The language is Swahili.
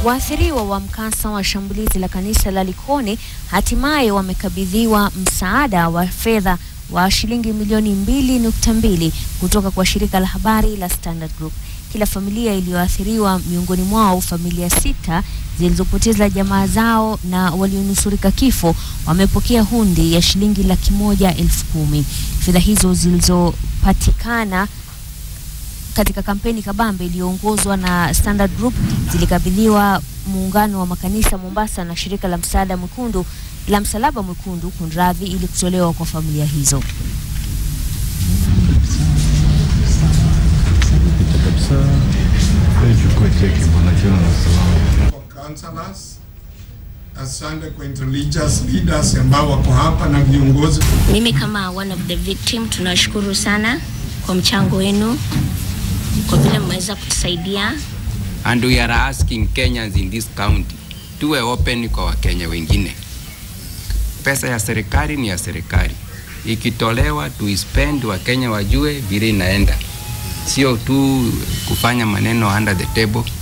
Waathiriwa wa mkasa wa shambulizi la kanisa la Likoni hatimaye wamekabidhiwa msaada wa fedha wa shilingi milioni mbili nukta mbili kutoka kwa shirika la habari la Standard Group. Kila familia iliyoathiriwa, miongoni mwao familia sita zilizopoteza jamaa zao na walionusurika kifo, wamepokea hundi ya shilingi laki moja elfu kumi. Fedha hizo zilizopatikana katika kampeni kabambe iliyoongozwa na Standard Group zilikabidhiwa muungano wa makanisa Mombasa na shirika la msaada mwekundu la msalaba mwekundu kunradhi, ili kutolewa kwa familia hizo. Councillors, asante kwa interreligious leaders ambao wako hapa na viongozi. Mimi kama one of the victim tunashukuru sana kwa mchango wenu, kwa vile mmeweza kutusaidia. and we are asking Kenyans in this county tuwe open kwa Wakenya wengine. Pesa ya serikali ni ya serikali, ikitolewa tuispend, Wakenya wajue vile inaenda, sio tu kufanya maneno under the table.